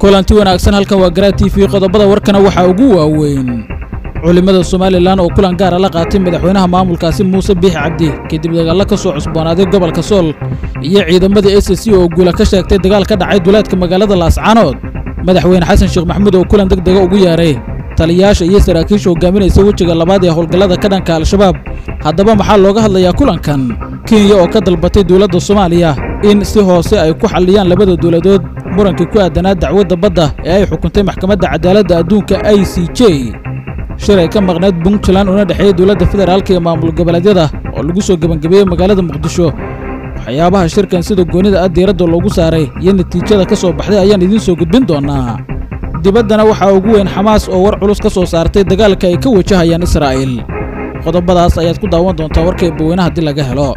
kulanti wanaagsan halkan waa garaa t v qodobada warkana waxaa ugu waaweyn culimmada somalilan oo kulan gaara la qaatay madaxweynaha maamulkaasi muuse biixi cabdi kadib dagaallo ka soo cusboonaaday gobolka sool iyo ciidamadii s c oo guula ka sheegtay dagaal ka dhacay duleedka magaalada laascaanood madaxweyne xasan sheekh maxamuud oo kulan deg dega ugu yeeray taliyayaasha iyo saraakiisha hogaaminaysa wejiga labaad ee howlgallada ka dhanka al-shabaab haddaba maxaa looga hadlayaa kulankan kenya oo ka dalbatay dowladda soomaaliya in si hoose ay ku xalliyaan labada dowladood murankii ku aadanaa dacwadda badda ee ay xukuntay maxkamadda cadaaladda adduunka i c j shir ay ka maqnayd puntland una dhexeeyey dowladda federaalka iyo maamul goboleedyada oo lagu soo gebangebeeyey magaalada muqdisho waxyaabaha shirkan sida goonida ah diiradda loogu saaray iyo natiijada ka soo baxday ayaan idiin soo gudbin doonaa dibaddana waxaa ugu weyn xamaas oo war culus ka soo saartay dagaalka ay ka wajahayaan israa'iil qodobadaas ayaad ku daawan doontaa warka eebaweyne haddii laga helo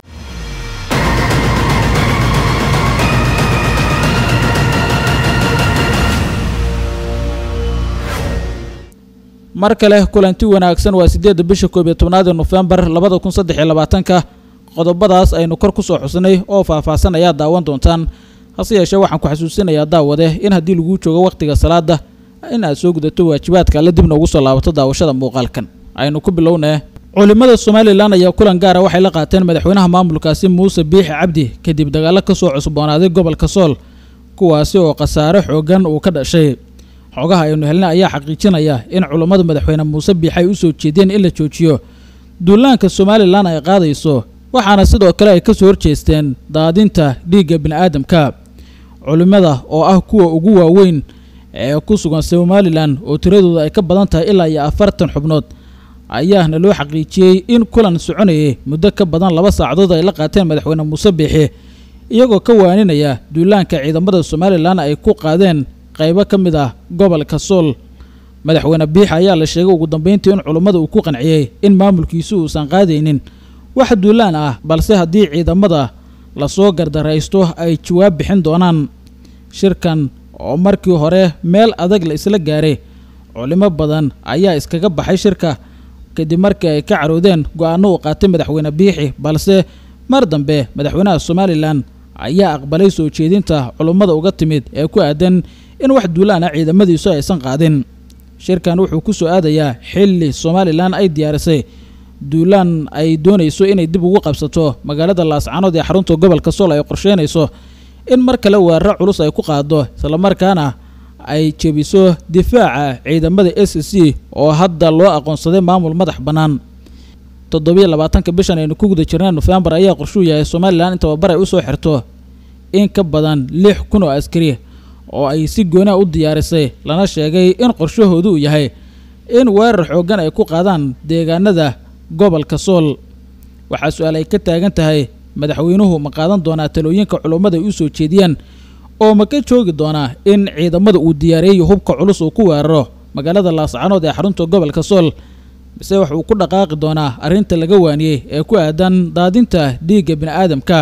mar kale kulanti wanaagsan waa siddeedda bisha koob iyo tobnaad ee nofembar labada kun saddex iyo labaatanka qodobadaas aynu kor ku soo xusnay oo faahfaahsan ayaad daawan doontaan hase yeeshee waxaan ku xasuusinayaa daawade in haddii laguu joogo wakhtiga salaada in aad soo gudato waajibaadka alle dibna ugu soo laabato daawashada muuqaalkan aynu ku bilownee culimmada somalilan ayaa kulan gaara waxay la qaateen madaxweynaha maamulkaasi muuse biixi cabdi kadib dagaallo ka soo cusboonaaday gobolka sool kuwaasi oo khasaare xoogan uu ka dhashay xogaha aynu helna ayaa xaqiijinaya in culummada madaxweyne muuse biixi ay u soo jeedeen in la joojiyo duulaanka somalilan ay qaadayso waxaana sidoo kale ay ka soo horjeesteen daadinta dhiigga bini'aadamka culimmada oo ah kuwa ugu waaweyn ee ku sugan somalilan oo tiradooda ay ka badan tahay ilaa iyo afartan xubnood ayaana loo xaqiijiyey in kulan soconayay muddo ka badan laba saacadood ay la qaateen madaxweyne muuse biixi iyagoo ka waaninaya duulaanka ciidamada somalilan ay ku qaadeen qaybo ka mid ah gobolka sool madaxweyne biixi ayaa la sheegay ugu dambeyntii in culummada uu ku qanciyey in maamulkiisu uusan qaadaynin wax duulaan ah balse haddii ciidamada lasoo gardaraysto ay jawaab bixin doonaan shirkan oo markii hore meel adag la isla gaaray culimo badan ayaa iskaga baxay shirka kadib markii ay ka caroodeen go-aanno uu qaatay madaxweyne biixi balse mar dambe madaxweynaha somalilan ayaa aqbalay soo jeedinta culummada uga timid ee ku aadan in wax duulaan ah ciidamadiisu aysan qaadin shirkan wuxuu ku soo aadayaa xilli somalilan ay diyaarisay duulaan ay doonayso inay dib ugu qabsato magaalada laascaanood ee xarunta gobolka sool ay qorsheynayso in mar kale weeraro culus ay ku qaado islamarkaana ay jebiso difaaca ciidamada s c oo hadda loo aqoonsaday maamul madax bannaan toddobiyo labaatanka bishan aynu ku guda jirnay nofembar ayaa qorshuu yahay somalilan in tababar ay usoo xirto in ka badan lix kun oo askari oo ay si gooniha u diyaarisay lana sheegay in qorshahoodu uu yahay in weerar xooggan ay ku qaadaan deegaanada gobolka sool waxaa su-aal ay ka taagan tahay madaxweynuhu ma qaadan doonaa talooyinka culummada ay u soo jeediyaan oo ma ka joogi doonaa in ciidamada uu diyaareeyo hubka culus uu ku weeraro magaalada laascaanood ee xarunta gobolka sool mise wax uu ku dhaqaaqi doonaa arrinta laga waaniyey ee ku aadan daadinta dhiigga bini'aadamka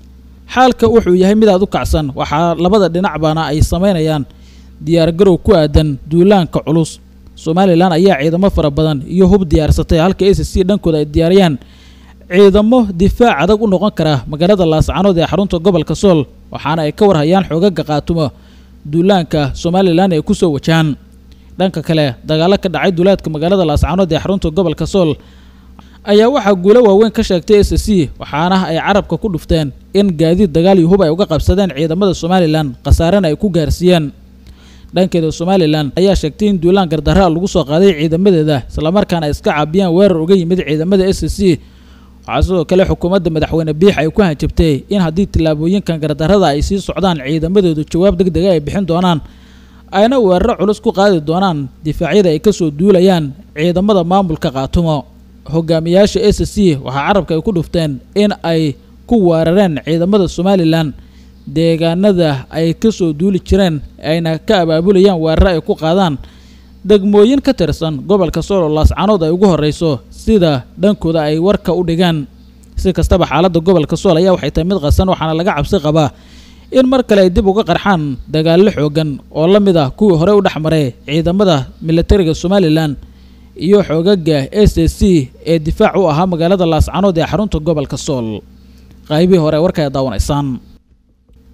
xaalka wuxuu yahay mid aad u kacsan waxaa labada dhinacbana ay samaynayaan diyaargarow ku aadan duulaanka culus somalilan ayaa ciidamo fara badan iyo hub diyaarsatay halka s c dhankooda ay diyaariyaan ciidamo difaac adag u noqon kara magaalada laascaanood ee xarunta gobolka sool waxaana ay ka warhayaan xoogaga qaatumo duulaanka somalilan ay ku soo wajahaan dhanka kale dagaallo ka dhacay duulaadka magaalada laascaanood ee xarunta gobolka sool ayaa waxaa guulo waaweyn ka sheegtay s c waxaana ay carabka ku dhufteen in gaadiid dagaal iyo hub ay uga qabsadeen ciidamada somalilan khasaarena ay ku gaarsiiyeen dhankeeda somalilan ayaa sheegtay in duulaan gardarra lagu soo qaaday ciidamadeeda islamarkaana ay iska caabiyaan weerar uga yimid ciidamada s c waxaa sidoo kale xukuumadda madaxweyne biix ay ku hanjabtay in haddii tillaabooyinkan gardarrada ay sii socdaan ciidamadoodu jawaab deg dega ay bixin doonaan ayna weeraro culus ku qaadi doonaan difaacyada ay kasoo duulayaan ciidamada maamulka qaatumo hogaamiyaasha s c waxaa carabka ay ku dhufteen in ay ku weerareen ciidamada somalilan deegaanada ay kasoo duuli jireen ayna ka abaabulayaan weeraro ay ku qaadaan degmooyin ka tirsan gobolka sool oo laascaanood ay ugu horreyso sida dhankooda ay warka u dhigaan si kastaba xaaladda gobolka sool ayaa waxay tahay mid qasan waxaana laga cabsi qabaa in mar kale ay dib uga qarxaan dagaallo xoogan oo la mid ah kuwii hore u dhex maray ciidamada militariga somalilan iyo xoogaga s c ee difaac u ahaa magaalada laascaanood ee xarunta gobolka sool qaybihii hore warka ay daawanaysaan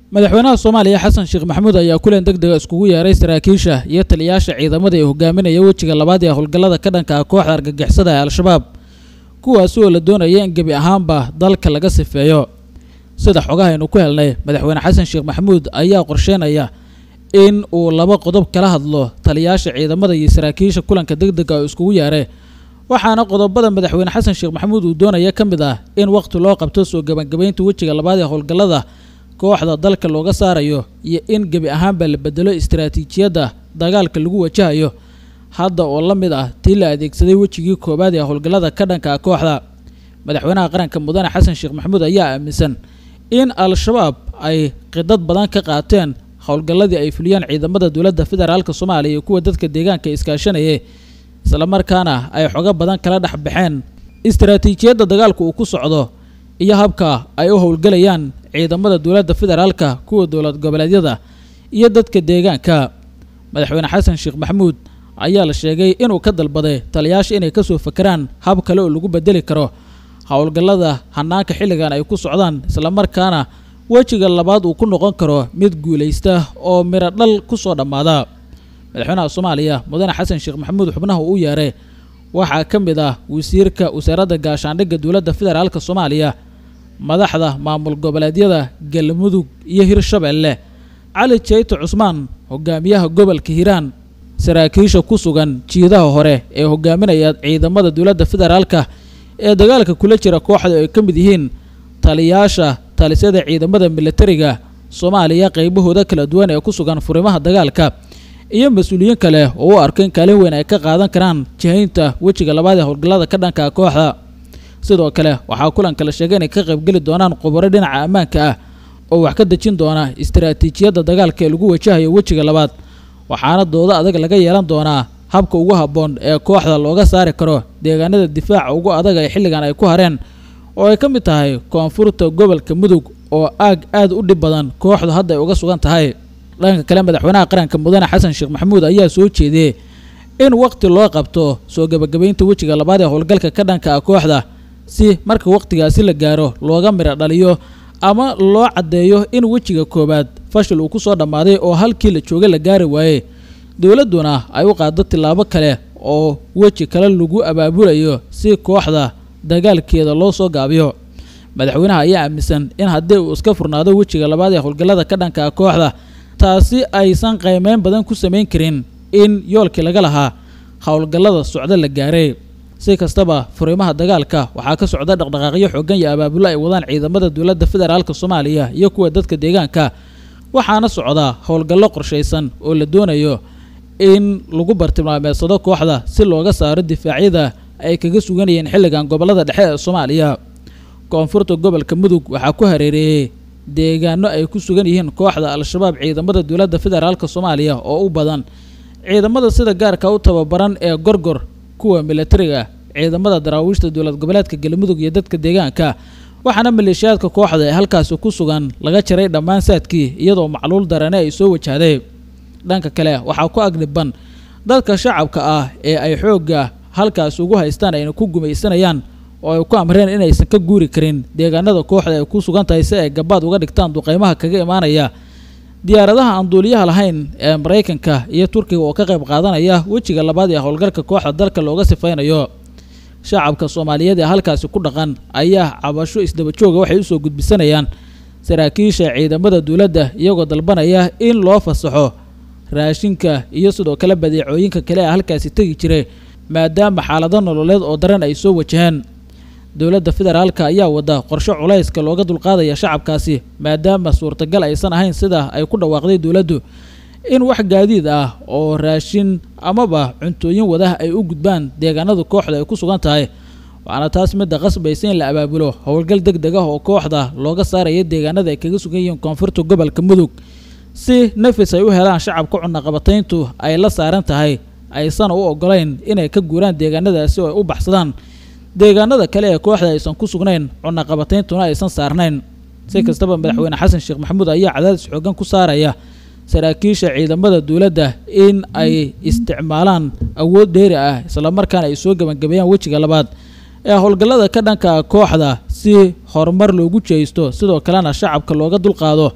madaxweynaha soomaaliya xasan sheekh maxamuud ayaa kulan deg dega iskugu yeeray saraakiisha iyo taliyayaasha ciidamada ee hogaaminaya wejiga labaad ee howlgallada ka dhanka ah kooxda argagixisada ee al-shabaab kuwaasi oo la doonaya in gebi ahaanba dalka laga sifeeyo sida xogahaynu ku helnay madaxweyne xasan sheekh maxamuud ayaa qorsheynaya in uu laba qodob kala hadlo taliyayaasha ciidamada iyo saraakiisha kulanka deg dega oo iskugu yeeray waxaana qodobada madaxweyne xasan sheekh maxamuud uu doonaya ka mid ah in waqti loo qabto soo gebangebaynta wejiga labaad ee howlgallada kooxda dalka looga saarayo iyo in gebi ahaanba la bedelo istaraatiijiyadda dagaalka lagu wajahayo hadda oo la mid ah tii la adeegsaday wejigii koowaad ee howlgallada ka dhanka ah kooxda madaxweynaha qaranka mudane xasan sheekh maxamuud ayaa aaminsan in al-shabaab ay qidad badan ka qaateen howlgalladii ay fuliyeen ciidamada dowladda federaalk soomaaliya iyo kuwa dadka deegaanka iskaashanayay islamarkaana ay xogo badan kala dhex baxeen istaraatiijiyadda dagaalku uu ku socdo iyo habka ay u howlgelayaan ciidamada dowladda federaalka kuwa dowlad goboleedyada iyo dadka deegaanka madaxweyne xasan sheekh maxamuud ayaa la sheegay inuu ka dalbaday taliyayaasha inay kasoo fakeraan hab kale oo lagu bedeli karo howlgallada hanaanka xilligan ay ku socdaan islamarkaana wejiga labaad uu ku noqon karo mid guulaysta oo miro dhal ku soo dhammaada madaxweynaha soomaaliya mudane xasan sheekh maxamuud xubnaha uu yeeray waxaa ka mid ah wasiirka wasaaradda gaashaandhigga dowladda federaalk soomaaliya madaxda maamul goboleedyada galmudug iyo hirshabeelle cali jeyto cusmaan hogaamiyaha gobolka hiiraan saraakiisha ku sugan jiidaha hore ee hogaaminaya ciidamada dowladda federaalka ee dagaalka kula jira kooxda ay ka mid yihiin taliyaasha talisyada ciidamada militariga soomaaliya qaybahooda kala duwan ee ku sugan furimaha dagaalka iyo mas-uuliyiin kale oo u arko in kaalin weyn ay ka qaadan karaan jihaynta wejiga labaad ee howlgallada ka dhanka kooxda sidoo kale waxaa kulanka la sheegay inay ka qaybgeli doonaan khubaro dhinaca ammaanka ah oo wax ka dejin doona istaraatiijiyadda dagaalka ee lagu wajahayo wejiga labaad waxaana doodo adag laga yeelan doonaa habka ugu habboon ee kooxda looga saari karo deegaanada difaaca ugu adag ee xilligan ay ku hareen oo ay ka mid tahay koonfurta gobolka mudug oo aag aad u dhib badan kooxdu hadda ay uga sugan tahay dhanka kale madaxweynaha qaranka mudane xasan sheekh maxamuud ayaa soo jeediyey in waqti loo qabto soo gebagabaynta wejiga labaad ee howlgalka ka dhanka ah kooxda si marka waqtigaasi la gaaro looga midho dhaliyo ama loo caddeeyo in wejiga koowaad fashil uu ku soo dhammaaday oo halkii la joogay la gaari waayey dowladduna ay u qaado tillaabo kale oo weji kale lagu abaabulayo si kooxda dagaalkeeda loo soo gaabiyo madaxweynaha ayaa aaminsan in haddii uu iska furnaado wejiga labaad ee howlgallada ka dhanka ah kooxda taasi aysan qaymeyn badan ku samayn karin in yoolkii laga lahaa howlgallada socdo la gaaray si kastaba furimaha dagaalka waxaa ka socda dhaqdhaqaaqyo xooggan iyo abaabulo ay wadaan ciidamada dowladda federaalk soomaaliya iyo kuwa dadka deegaanka waxaana socda howlgallo qorshaysan oo la doonayo in lagu bartilmaameedsado kooxda si looga saaro difaacyada ay kaga suganayeen xilligan gobollada dhexe ee soomaaliya koonfurta gobolka mudug waxaa ku hareereeyey deegaano ay ku sugan yihiin kooxda al-shabaab ciidamada dowladda federaalk soomaaliya oo u badan ciidamada sida gaarka u tababaran ee gorgor kuwa militariga ciidamada daraawiishta dowlad goboleedka galmudug iyo dadka deegaanka waxaana maleeshiyaadka kooxda ee halkaasi ku sugan laga jaray dhammaan saadkii iyadoo macluul darane ay soo wajahday dhanka kale waxaa ku agdhiban dadka shacabka ah ee ay xoogga halkaasi ugu haystaan ayna ku gumaysanayaan oo ay ku amreen inaysan ka guuri karin deegaanada kooxda ay ku sugan tahay si ay gabaad uga dhigtaan duqeymaha kaga imaanaya diyaaradaha aan duuliyaha lahayn ee maraykanka iyo turkiga oo ka qayb qaadanaya wejiga labaad ee howlgalka kooxda dalka looga sifaynayo shacabka soomaaliyeed ee halkaasi ku dhaqan ayaa cabasho isdaba jooga waxay usoo gudbisanayaan saraakiisha ciidamada dowladda iyagoo dalbanaya in loo fasaxo raashinka iyo sidoo kale badeecooyinka kale ee halkaasi tegi jiray maadaama xaalado nololeed oo daran ay soo wajaheen dowladda federaalka ayaa wada qorshe culayska looga dulqaadaya shacabkaasi maadaama suurtagal aysan ahayn sida ay ku dhawaaqday dowladdu in wax gaadiid ah oo raashin amaba cuntooyin wadah ay u gudbaan deegaanada kooxda ay ku sugan tahay waxaana taas midda qasbaysa in la abaabulo howlgal deg deg ah oo kooxda looga saaraya deegaanada ay kaga sugan yihiin koonfurta gobolka mudug si nafis ay u helaan shacabka cunaqabatayntu ay la saaran tahay aysan u ogolayn inay ka guuraan deegaanadaasi oo ay u baxsadaan deegaanada kale ee kooxda aysan ku sugnayn cunaqabatayntuna aysan saarnayn si kastaba madaxweyne xasan sheekh maxamuud ayaa cadaadis xoogan ku saaraya saraakiisha ciidamada dowladda in ay isticmaalaan awood dheeri ah islamarkaana ay soo gebangabeeyaan wejiga labaad ee howlgallada ka dhanka kooxda si horumar loogu jeysto sidoo kalena shacabka looga dulqaado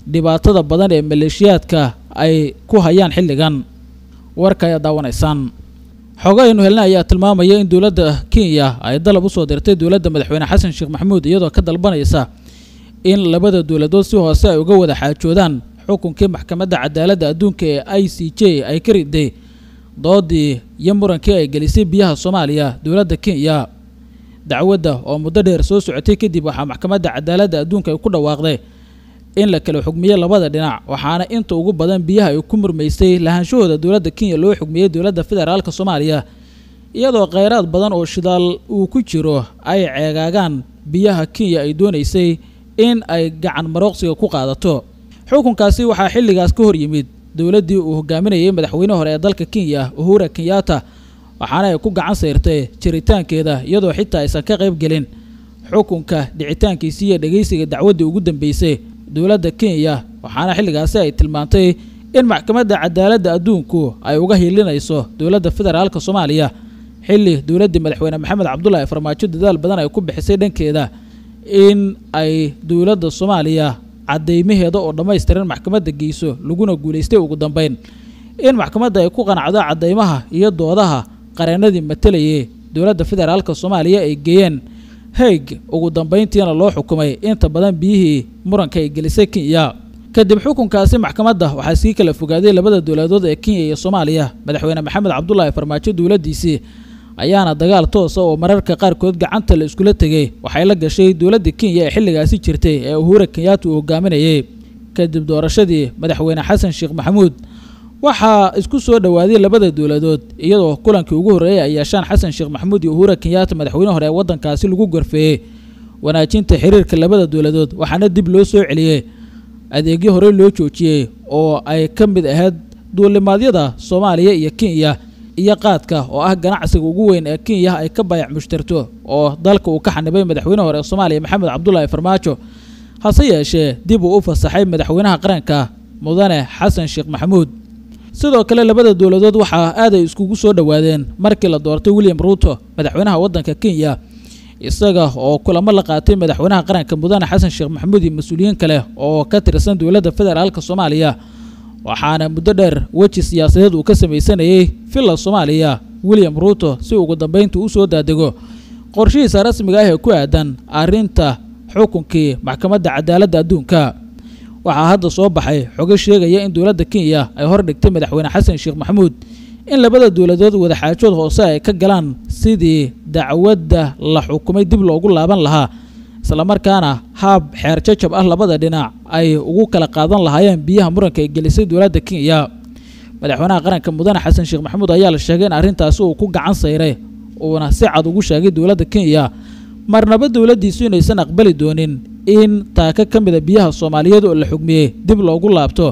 dhibaatada badan ee maleeshiyaadka ay ku hayaan xilligan warka ayaa daawanaysaan xogo aynu helnay ayaa tilmaamaya in dowladda kenya ay dalab usoo dirtay dowladda madaxweyne xasan sheekh maxamuud iyadoo ka dalbanaysa in labada dowladood si hoose ay uga wada xaajoodaan xukunkii maxkamadda cadaaladda adduunka ee i c j ay ka riday doodii iyo murankii ay gelisay biyaha soomaaliya dowladda kenya dacwadda oo muddo dheer soo socotay kadib waxaa maxkamadda cadaaladda adduunka ay ku dhawaaqday in la kala xugmiyo labada dhinac waxaana inta ugu badan biyaha ay ku murmaysay lahaanshahooda dowladda kenya loo xugmiyey dowladda federaalka soomaaliya iyadoo kheyraad badan oo shidaal uu ku jiro ay ceegaagaan biyaha kenya ay doonaysay in ay gacan marooqsiga ku qaadato xukunkaasi waxaa xilligaas ka hor yimid dowladdii uu hogaaminayay madaxweyne hore ee dalka kenya uhura kenyatta waxaana ay ku gacan sayrtay jiritaankeeda iyadoo xitaa aysan ka qayb gelin xukunka dhicitaankiisii iyo dhegeysiga dacwaddii ugu dambeysay dowladda kenya waxaana xilligaasi ay tilmaantay in maxkamadda cadaaladda adduunku ay uga hiilinayso dowladda federaalka soomaaliya xilli dowladdii madaxweyne maxamed cabdulaahi farmaajo dadaal badan ay ku bixisay dhankeeda in ay dowladda soomaaliya cadeymaheeda oo dhammaystiran maxkamadda geyso laguna guulaystay ugu dambeyn in maxkamadda ay ku qanacdo cadeymaha iyo doodaha qareenadii matalayay dowladda federaalka soomaaliya ay geeyeen haig ugu dambeyntiina loo xukumay inta badan biyihii muranka ay gelisay kenya kadib xukunkaasi maxkamadda waxaa sii kala fogaaday labada dowladood ee kenya iyo soomaaliya madaxweyne maxamed cabdulaahi farmaajo dowladdiisii ayaana dagaal toosa oo mararka qaarkood gacanta la iskula tegay waxay la gashay dowladda kenya ee xilligaasi jirtay ee uhura kenyatta uu hogaaminayay kadib doorashadii madaxweyne xasan sheekh maxamuud waxaa isku soo dhowaaday labada dowladood iyadoo kulankii ugu horreeyay ay yeeshaan xasan sheekh maxamuud iyo uhura kenyatta madaxweyne hore ee waddankaasi lagu gorfeeyey wanaajinta xiriirka labada dowladood waxaana dib loo soo celiyey adeegyo horey loo joojiyey oo ay ka mid ahayd duulimaadyada soomaaliya iyo kenya iyo qaadka oo ah ganacsiga ugu weyn ee kenya ay ka bayac mushtarto oo dalka uu ka xanibay madaxweyne hore ee soomaaliya maxamed cabdulaahi farmaajo hase yeeshee dib uu u fasaxay madaxweynaha qaranka mudane xasan sheekh maxamuud sidoo kale labada dowladood waxaa aad ay iskugu soo dhowaadeen markii la doortay william ruuto madaxweynaha waddanka kenya isaga oo kulamo la qaatay madaxweynaha qaranka mudane xasan sheekh maxamuud iyo mas-uuliyiin kale oo ka tirsan dowladda federaalka soomaaliya waxaana muddo dheer weji siyaasadeed uu ka samaysanayay villa soomaaliya william ruuto si ugu dambeynta u soo daadego qorshihiisa rasmiga ah ee ku aadan arrinta xukunkii maxkamadda cadaaladda adduunka waxaa hadda soo baxay xogo sheegaya in dowladda kenya ay hordhigtay madaxweyne xasan sheekh maxamuud in labada dowladood wadaxaajood hoose ay ka galaan sidii dacwadda la xukumay dib loogu laaban lahaa islamarkaana haab xeer jajab ah labada dhinac ay ugu kala qaadan lahaayeen biyaha muranka ay gelisay dowladda kenya madaxweynaha qaranka mudane xasan sheekh maxamuud ayaa la sheegay in arrintaasi uu ku gacan sayray uuna si cad ugu sheegay dowladda kenya marnaba dowladdiisu inaysan aqbali doonin in taaka ka mida biyaha soomaaliyeed oo la xugmiyey dib loogu laabto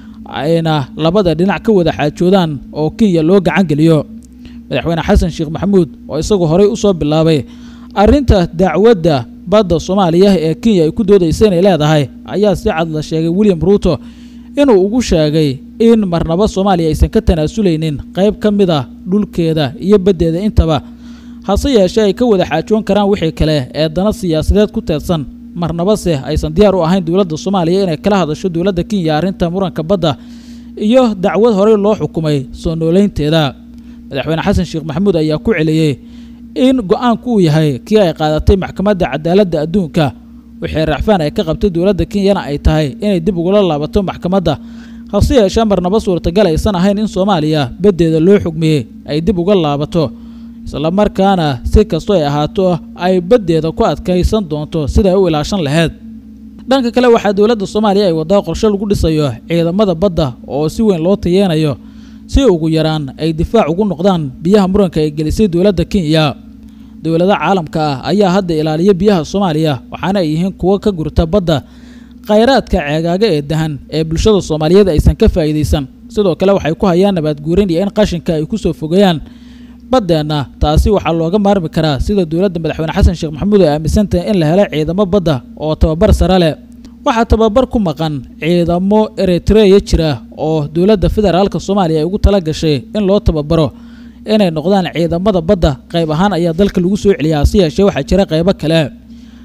ayna labada dhinac ka wada xaajoodaan oo kenya loo gacan geliyo madaxweyne xasan sheekh maxamuud oo isagu horey usoo bilaabay arrinta dacwadda badda soomaaliya ee kenya ay ku doodaysa inay leedahay ayaa si cad la sheegay william ruuto inuu ugu sheegay in marnaba soomaaliya aysan ka tanaasuleynin qayb ka mid a dhulkeeda iyo baddeeda intaba hase yeeshee ay ka wada xaajoon karaan wixii kale ee dana siyaasadeed ku teedsan marnabase aysan diyaar u ahayn dowladda soomaaliya inay kala hadasho dowladda kenya arrinta muranka badda iyo dacwad horey loo xukumay soo nooleynteeda madaxweyne xasan sheekh maxamuud ayaa ku celiyey in go-aanku uu yahay kii ay qaadatay maxkamadda cadaaladda adduunka wixii racfaan ay ka qabtay dowladda kenyana ay tahay inay dib ugula laabato maxkamadda hase yeeshee marnaba suurtagal aysan ahayn in soomaaliya baddeeda loo xugmiyey ay dib uga laabato islamarkaana si kastoo ay ahaato ay baddeeda ku adkaysan doonto siday u ilaashan lahayd dhanka kale waxaa dowladda soomaaliya ay wadaa qorshe lagu dhisayo ciidamada badda oo si weyn loo tayeenayo si ugu yaraan ay difaac ugu noqdaan biyaha muranka ay gelisay dowladda kenya dowlada caalamka ah ayaa hadda ilaaliya biyaha soomaaliya waxaana ay yihiin kuwo ka gurta badda khayraadka ceegaaga ee dahan ee bulshada soomaaliyeed aysan ka faa'iidaysan sidoo kale waxay ku hayaan nabaadguurin iyo in qashinka ay kusoo fogeeyaan baddeenna taasi waxaa looga maarmi karaa sida dowladda madaxweyne xasan sheekh maxamuud ay aaminsan tahay in la helo ciidamo badda oo tababar sare leh waxaa tababar ku maqan ciidamo eritreya jira oo dowladda federaalka soomaaliya ay ugu tala gashay in loo tababaro inay noqdaan ciidamada badda qayb ahaan ayaa dalka lagu soo celiyaa hase yeeshee waxaa jira qaybo kale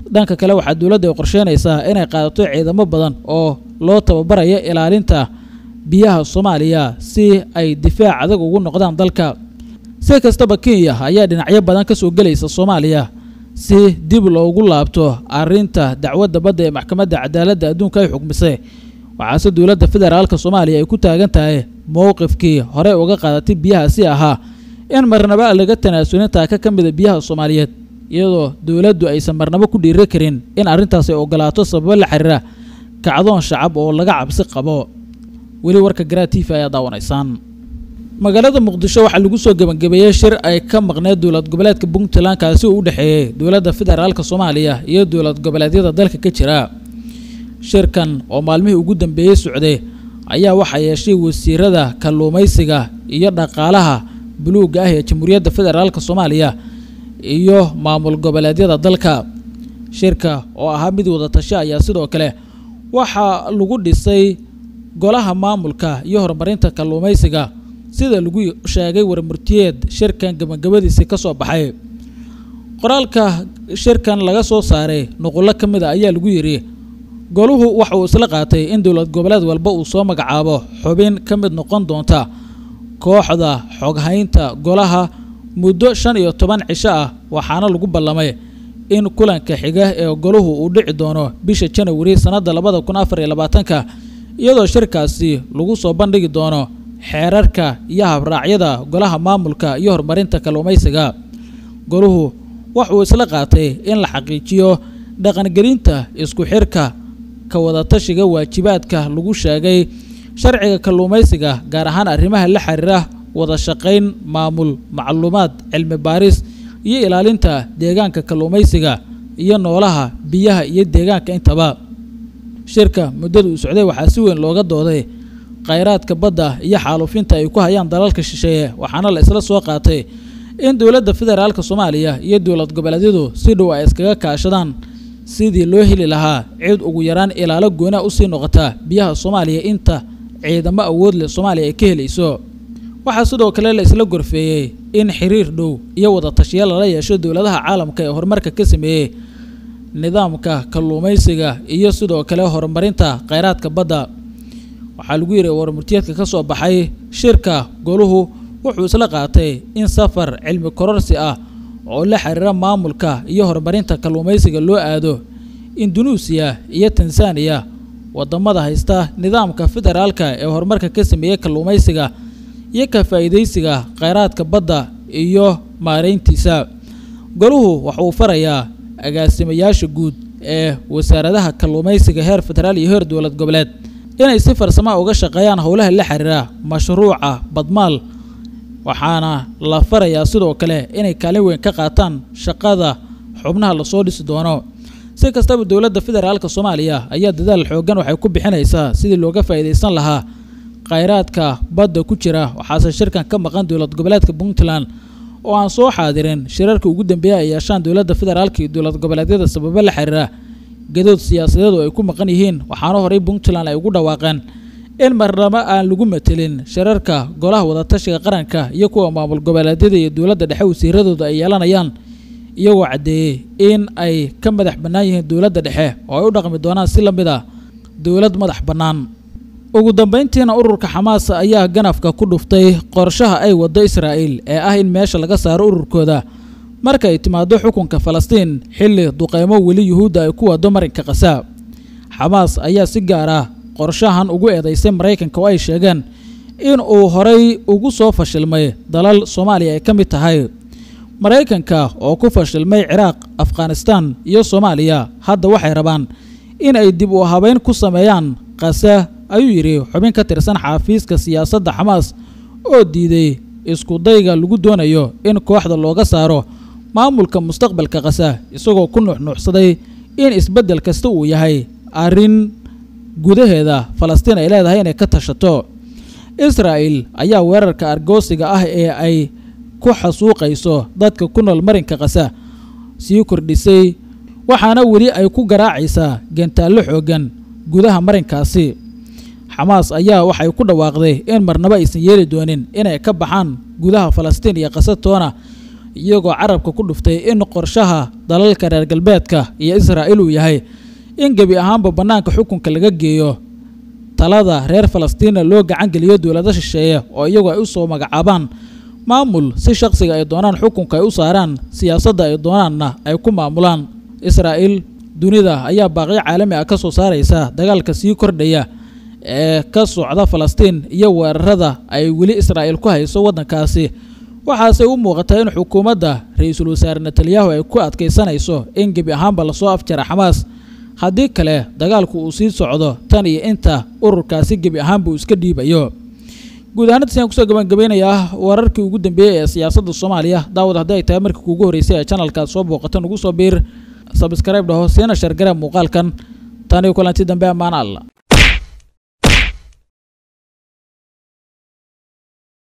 dhanka kale waxaa dowladda ay qorsheynaysaa inay qaadato ciidamo badan oo loo tababarayo ilaalinta biyaha soomaaliya si ay difaac adag ugu noqdaan dalka si kastaba kenya ayaa dhinacyo badan ka soo gelaysa soomaaliya si dib loogu laabto arrinta dacwadda badda ee maxkamadda cadaaladda adduunka ay xugmisay waxaase dowladda federaalka soomaaliya ay ku taagan tahay mowqifkii horey uga qaadatay biyahaasi ahaa in marnaba laga tanaasulin taaka ka mida biyaha soomaaliyeed iyadoo dowladdu aysan marnabo ku dhiiri karin in arrintaas ay ogolaato sababo la xiriira kacdoon shacab oo laga cabsi qabo weli warka garaa t v ayaa daawanaysaan magaalada muqdisho waxaa lagu soo gebangebeeyey shir ay ka maqneed dowlad goboleedka puntland kaasi uu u dhexeeyey dowladda federaalka soomaaliya iyo dowlad goboleedyada dalka ka jira shirkan oo maalmihii ugu dambeeyey socday ayaa waxaa yeeshay wasiirada kalluumaysiga iyo dhaqaalaha buluugga ah ee jamhuuriyadda federaalka soomaaliya iyo maamul goboleedyada dalka shirka oo ahaa mid wada tasho ayaa sidoo kale waxaa lagu dhisay golaha maamulka iyo horumarinta kalluumaysiga sida lagu sheegay warmurtiyeed shirkan gabagabadiisii ka soo baxay qoraalka shirkan laga soo saaray nuqullo ka mid a ayaa lagu yidhi goluhu waxa uu isla qaatay in dowlad goboleed walba uu soo magacaabo xubin ka mid noqon doonta kooxda xoghaynta golaha muddo shan iyo toban cisho ah waxaana lagu ballamay in kulanka xiga ee goluhu uu dhici doono bisha janawari sannadda labada kun afar iyo labaatanka iyadoo shirkaasi lagu soo bandhigi doono xeerarka iyo habraacyada golaha maamulka iyo horumarinta kalluumaysiga goluhu wuxuu isla qaatay in la xaqiijiyo dhaqangelinta isku xirka ka wadatashiga waajibaadka lagu sheegay sharciga kalluumaysiga gaar ahaan arrimaha la xiriira wada shaqayn maamul macluumaad cilmi baaris iyo ilaalinta deegaanka kalluumaysiga iyo noolaha biyaha iyo deegaanka intaba shirka muddada uu socday waxaa si weyn looga dooday khayraadka badda iyo xaalufinta ay ku hayaan dalalka shisheeye waxaana la isla soo qaatay in dowladda federaalka soomaaliya iyo dowlad goboleedyadu si dhow ay iskaga kaashadaan sidii loo heli lahaa cid ugu yaraan ilaalo goona usii noqota biyaha soomaaliya inta ciidamo awood leh soomaaliya ay ka helayso waxaa sidoo kale la isla gorfeeyey in xiriir dhow iyo wada tashiya lala yeesho dowladaha caalamka ee horumarka ka sameeyey nidaamka kalluumaysiga iyo sidoo kale horumarinta khayraadka badda waxaa lagu yidhi warmurtiyeedka ka soo baxay shirka goluhu wuxuu isla qaatay in safar cilmi kororsi ah oo la xiriira maamulka iyo horumarinta kalluumaysiga loo aado indunuusiya iyo tanzaniya wadamada haysta nidaamka federaalka ee horumarka ka sameeyey kalluumaysiga iyo ka faa'iidaysiga khayraadka badda iyo maareyntiisa goluhu waxa uu farayaa agaasimayaasha guud ee wasaaradaha kalluumaysiga heer federaal iyo heer dowlad goboleed inay si farsama uga shaqeeyaan howlaha la xiriira mashruuca badmaal waxaana la farayaa sidoo kale inay kaalin weyn ka qaataan shaqada xubnaha lasoo dhisi doono si kastaba dowladda federaalka soomaaliya ayaa dadaal xoogan waxay ku bixinaysaa sidii looga faa'iidaysan lahaa khayraadka badda ku jira waxaase shirkan ka maqan dowlad goboleedka puntland oo aan soo xaadirin shirarka ugu dambeeya ay yeeshaan dowladda federaalka iyo dowlad goboleedyada sababo la xiriira gadood siyaasadeed oo ay ku maqan yihiin waxaana horey puntland ay ugu dhawaaqeen in marnabo aan lagu matelin shirarka golaha wadatashiga qaranka iyo kuwa maamul goboleedyada iyo dowladda dhexe wasiiradooda ay yeelanayaan iyagoo caddeeyey in ay ka madax bannaan yihiin dowladda dhexe oo ay u dhaqmi doonaan si la mid ah dowlad madax bannaan ugu dambayntiina ururka xamaas ayaa ganafka ku dhuftay qorshaha ay waddo israa'iil ee ah in meesha laga saaro ururkooda marka ay timaado xukunka falastiin xilli duqeymo weli yuhuudda ay ku wado marinka khasaa xamaas ayaa si gaar ah qorshahan ugu eedaysay maraykanka oo ay sheegeen in uu horay ugu soo fashilmay dalal soomaaliya ay ka mid tahay maraykanka oo ku fashilmay ciraaq afghanistan iyo soomaaliya hadda waxay rabaan in ay dib u habeyn ku sameeyaan khase ayuu yidhi xubin ka tirsan xaafiiska siyaasadda xamaas oo diiday iskudayga lagu doonayo in kooxda looga saaro maamulka mustaqbalka khasa isagoo ku nuuxnuuxsaday in isbeddel kasta uu yahay arrin gudaheeda falastiin ay leedahay inay ka tashato israa'il ayaa weerarka argoosiga ah ee ay ku xasuuqayso dadka ku nool marinka khasa sii kordhisay waxaana weli ay ku garaacaysaa gantaallo xooggan gudaha marinkaasi xamaas ayaa waxay ku dhawaaqday in marnabo aysan yeeli doonin inay ka baxaan gudaha falastiin iyo khasatoona iyagoo carabka ku dhuftay in qorshaha dalalka reer galbeedka iyo israa'il uu yahay in gebi ahaanba bannaanka xukunka laga geeyo talada reer falastiina loo gacan geliyo dowlado shisheeye oo iyagu ay u soo magacaabaan maamul si shaqsiga ay doonaan xukunka ay u saaraan siyaasadda ay doonaanna ay ku maamulaan israa'iil dunida ayaa baaqyo caalami ah ka soo saaraysa dagaalka sii kordhaya ee ka socda falastiin iyo weerarada ay weli israa'iil ku hayso waddankaasi waxaase u muuqataa in xukuumadda ra-iisul wasaare netanyahu ay ku adkaysanayso in gebi ahaanba lasoo afjara xamaas haddii kale dagaalku uu sii socdo tan iyo inta ururkaasi gebi ahaanba uu iska dhiibayo guud ahaantaas ayaan kusoo gabangabeynayaa wararkii ugu dambeeyey ee siyaasadda soomaaliya daawad haddii ay tahay markii kuugu horreysay ee channelkaad soo booqata nugu soo biir sabskrayb dhaho siina shargara muuqaalkan taniyo kulanti dambe ammaan alla